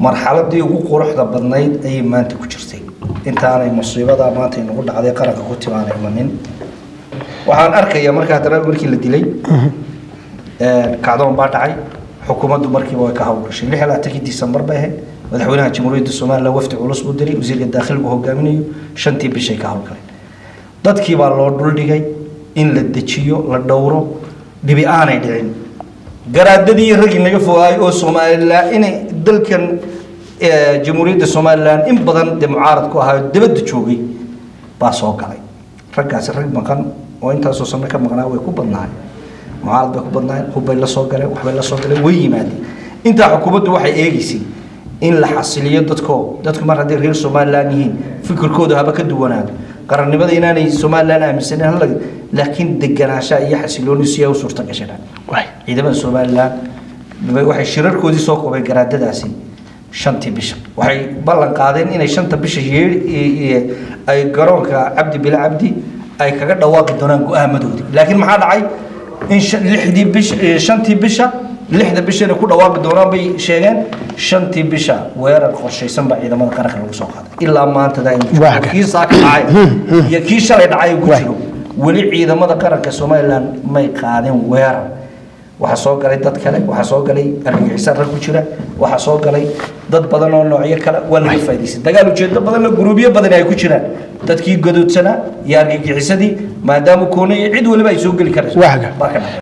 marxaladii ugu quruxda badnayd ayay maanta ku jirtay intaanay musiibada maanta inagu dhacday qaranka ku timaanay imanin waxaan arkayaa markaa haddana markii la dilay kacdoon baa dhacay xukuumaddu markiiba way ka hawlgashay lix iyo labaatankii disembar bay ahayd madaxweynaha jamhuuriyadda somalilan wafdi culus buu diray wasiirka daakhilku hogaaminayo shantii bishay ka hawlgaleen dadkii baa loo dhuldhigay in la dejiyo la dhowro dhibi aanay dhicin garaadadii raggii naga fogaay oo somalilan inay dalkan jamhuuriyadda somalilan in badan dee mucaarad ku ahaa dabadda joogay baa soo galay raggaasi rag maqan oo intaasoo sano ka maqnaa way ku badnaayeen mucaarad bay ku badnaayeen hubbay la soo galeen waxbay la soo galeen way yimaadeen intaa xukuumaddu waxay eegaysay in la xasiliyo dadko dadku mar hadday reer somalilan yihiin fikirkooda haba ka duwanaado qarannimada inaanay somalilan aaminsanin hala laakiin deganaanshaha iyo xasilooni si ay u suurta gashadaan ciidamada somalilan waxay shirarkoodii soo koobeen garaadadaasi shantii bisha waxay ballan qaadeen inay shanta bisha yeer ay garoonka cabdi bila cabdi ay kaga dhawaaqi doonaan go-aamadoodii laakiin maxaa dhacay in lixdii bisha shantii bisha lixda bishana ku dhawaaqi doonaan bay sheegeen shantii bisha weerar qorshaysan baa ciidamada qaranka lagu soo qaaday ilaa maantada kii saaka dhacay iyo kii shalay dhacay ku jiro weli ciidamada qaranka somalilan may qaadeen weerar waxaa soo galay dad kale waxaa soo galay argagixisaan rag ku jira waxaa soo galay dad badan oo noocyo kale waa laga faa'idaystay dagaal ujeedo badan la guruubyo badan ay ku jiraan dadkii gadoodsanaa iyo argagixisadii maadaama koonaya cid waliba ay soo geli karayso baa ka dhacay